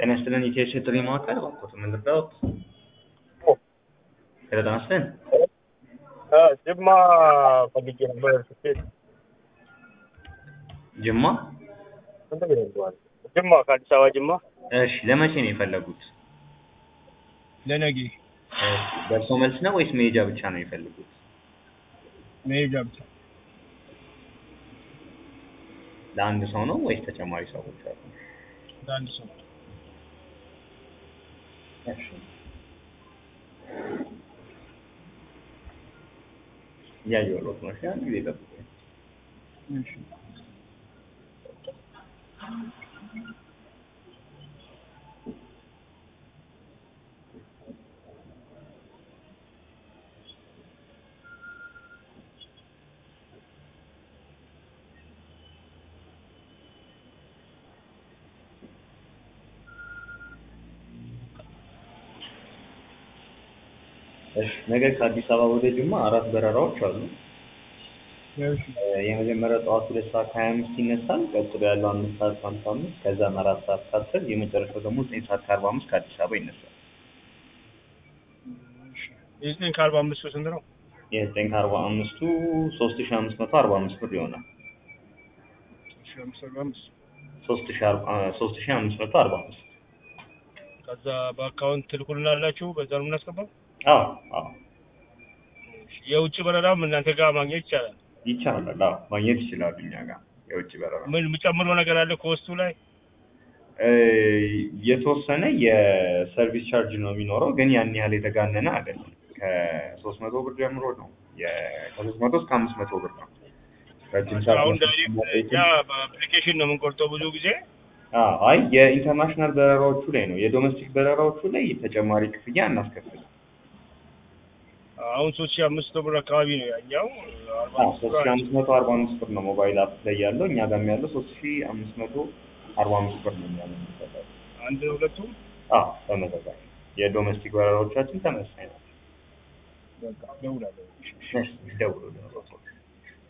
ጤና ይስጥልን የኢትዮ ጥሪ ማዕከል እባክዎት ምን ልርዳዎት? ሄሎ ጤና ይስጥልን ጅማ ፈልጌ ነበር ስኬት ጅማ ስንት ብር ይዘዋል? ጅማ ከአዲስ አበባ ጅማ እሺ ለመቼ ነው የፈለጉት? ለነገ እሺ ደርሶ መልስ ነው ወይስ መሄጃ ብቻ ነው የፈለጉት? መሄጃ ብቻ ለአንድ ሰው ነው ወይስ ተጨማሪ ሰዎች አሉ? ለአንድ ሰው እሺ እያየሁልዎት ነው። እሺ አንድ ጊዜ ጠብቁኝ። እሺ እሺ ነገ ከአዲስ አበባ ወደ ጅማ አራት በረራዎች አሉ። እሺ የመጀመሪያው ጠዋት ሁለት ሰዓት ከሀያ አምስት ይነሳል። ቀጥሎ ያለው አምስት ሰዓት ከሀምሳ አምስት ከዛም አራት ሰዓት ከአስር የመጨረሻው ደግሞ ዘጠኝ ሰዓት ከአርባ አምስት ከአዲስ አበባ ይነሳል። የዘጠኝ ከአርባ አምስቱ ስንት ነው? የዘጠኝ ከአርባ አምስቱ ሶስት ሺ አምስት መቶ አርባ አምስት ብር ይሆናል። ሺ አምስት አርባ አምስት ሶስት ሺ አርባ ሶስት ሺ አምስት መቶ አርባ አምስት ከዛ በአካውንት ትልኩልናላችሁ በዛ ነው የምናስገባው? አዎ አዎ እሺ የውጭ በረራም እናንተ ጋር ማግኘት ይቻላል? ይቻላል። አዎ ማግኘት ይችላሉ እኛ ጋር የውጭ በረራ ምን የምጨምረው ነገር አለ ከወስቱ ላይ? እ የተወሰነ የሰርቪስ ቻርጅ ነው የሚኖረው፣ ግን ያን ያህል የተጋነነ አይደለም። ከሶስት መቶ ብር ጀምሮ ነው የ- ከሶስት መቶ እስከ አምስት መቶ ብር ነው። ረጅም ሰዓት አሁን መስራት ዳይሬክት የማይችል- እኛ በአፕሊኬሽን ነው የምንቆርጠው ብዙ ጊዜ አዎ፣ አይ የኢንተርናሽናል በረራዎቹ ላይ ነው። የዶሜስቲክ በረራዎቹ ላይ ተጨማሪ ክፍያ እናስከፍል። አሁን ሶስት ሺ አምስት መቶ ብር አካባቢ ነው ያኛው አርባ አዎ አምስት ሶስት ብር ሺ አለ። አምስት መቶ አርባ አምስት ብር ነው ሞባይል አፕ ላይ ያለው። እኛ ጋርም ያለው ሶስት ሺ አምስት መቶ አርባ አምስት ብር ነው ያለው የሚሰጠው። አንድ ሁለቱም አዎ ተመሳሳይ የዶሜስቲክ በረራዎቻችን ተመሳሳይ ናቸው። በቃ እደውላለሁ። እሺ፣ እሺ። እሺ፣ ይደውሉልን።